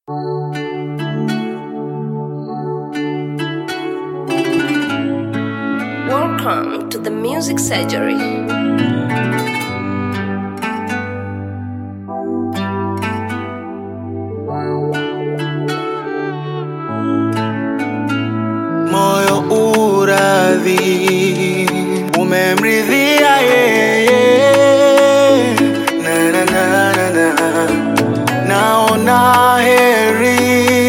Welcome to the Music Surgery. moyo uradhi umemridhia yeye na, na, na, na, na. naona heri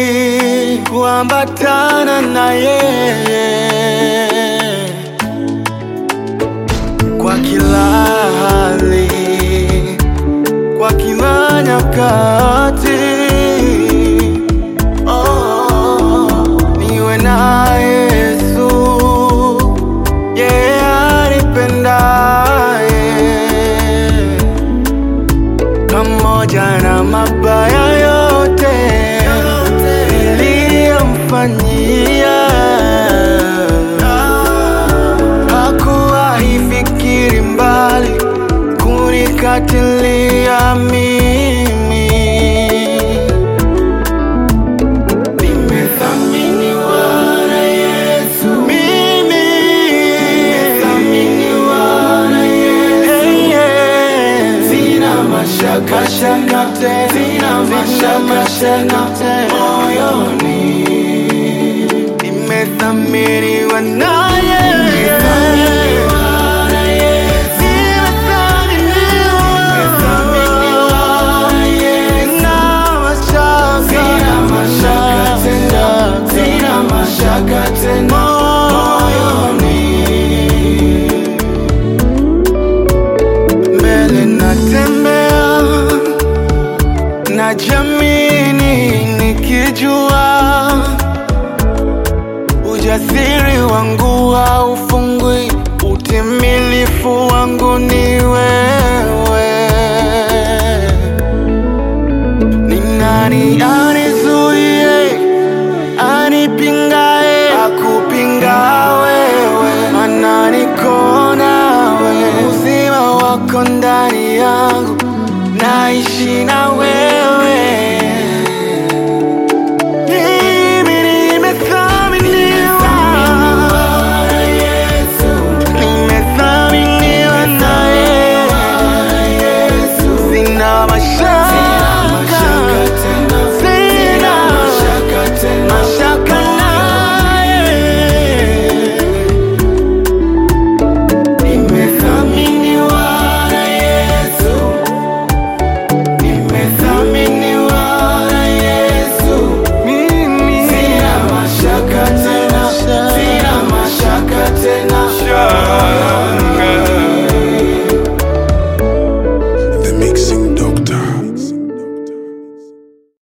kuambatana na yeye kwa kila hali kwa kila nyakati Oh, niwe na Yesu yeye anipendaye pamoja na mabaya yote niliyomfanyia hakuwahi fikiri mbali kunikatilia mimi Nimethaminiwa na Yesu. Mimi. Nimethaminiwa na Yesu. Hey, yeah. Sina mashaka shaka tena. Sina mashaka shaka tena. Moyoni. Nimethaminiwa na Yesu. Nimethaminiwa na Yesu. Nimethaminiwa na Yesu. Sina mashaka. Sina mashaka tena. Sina mashaka tena. Moyoni. Mbele natembea na jamini nikijua ujasiri wangu haufungwi, utimilifu wangu ni wewe. Ni nani